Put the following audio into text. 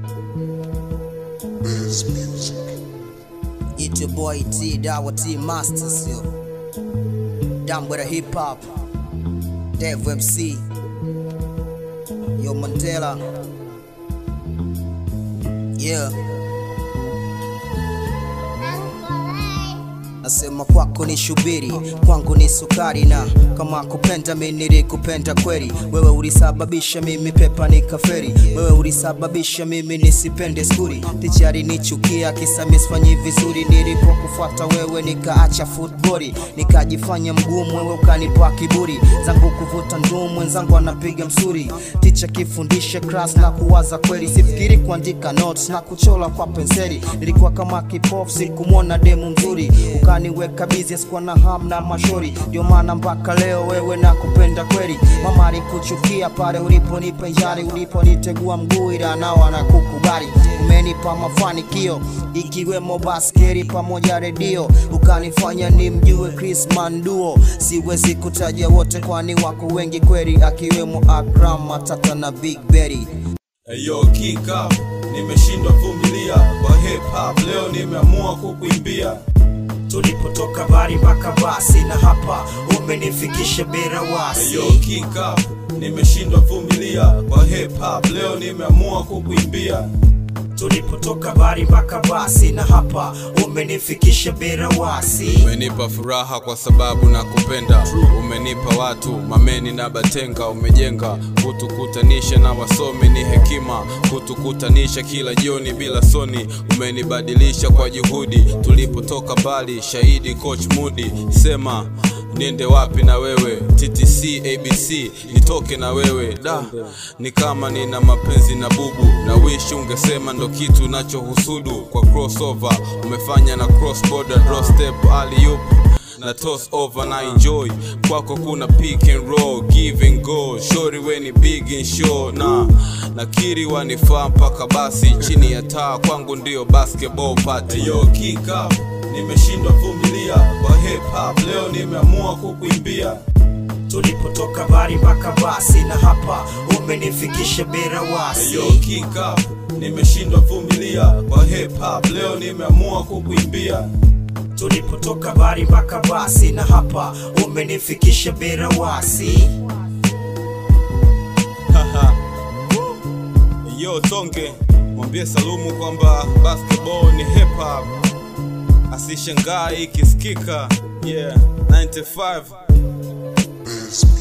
It's your boy T, Dawa T Masters, yo. Down with the hip hop. Dev MC. Yo, Mandela. Yeah. Nasema kwako ni shubiri, kwangu ni sukari, na kama kupenda mimi nilikupenda kweli. Wewe ulisababisha mimi pepa nikaferi, wewe ulisababisha mimi nisipende skuri. Tichari nichukia kisa misfanyi vizuri, nilipokufuata wewe nikaacha football, nikajifanya mgumu, wewe ukanipa kiburi zangu kuvuta ndumu, mwenzangu anapiga msuri. Ticha kifundishe class na kuwaza kweli, sifikiri kuandika notes na kuchola kwa penseli. Nilikuwa kama kipofu, sikumwona demu mzuri, ukaniweka busy, sikuwa na ham na mashori. Ndio maana mpaka leo wewe nakupenda kweli. Mama alikuchukia pale uliponipa njari, uliponitegua mguu, ila nao anakukubali. Umenipa mafanikio ikiwemo baskeri pamoja redio, ukanifanya nimjue Chris Manduo. Siwezi kutaja wote, kwani wako wengi kweli, akiwemo Akram Matata na Big Berry. Eyo kika nimeshindwa vumilia kwa hip hop leo nimeamua kukuimbia tulipotoka bari mpaka basi na hapa umenifikisha bila wasi Eyo kika nimeshindwa vumilia kwa hip hop leo nimeamua kukuimbia tulipotoka bari mpaka basi na hapa umenifikisha bila wasi umenipa furaha kwa sababu na kupenda umenipa watu mameni na batenga umejenga kutukutanisha na wasomi ni hekima kutukutanisha kila jioni bila soni umenibadilisha kwa juhudi tulipotoka mbali shahidi coach mudi sema niende wapi na wewe ttc abc nitoke na wewe da ni kama nina mapenzi na bubu na wish ungesema ndo kitu nachohusudu kwa crossover umefanya na cross border draw step alley-oop na toss over na enjoy kwako kuna pick and roll give and go shori weni big and show na nakiri wanifaa mpaka basi chini ya taa kwangu ndio basketball party Eyo kika nimeshindwa vumilia kwa hip hop leo nimeamua kukuimbia tulipotoka bari mpaka basi na hapa umenifikisha bila wasi Eyo kika nimeshindwa vumilia kwa hip hop leo nimeamua kukuimbia tulipotoka bari mpaka basi na hapa umenifikisha bila wasi Haha. yo tonge mwambie salumu kwamba basketball ni hip hop asishangaa ikisikika yeah 95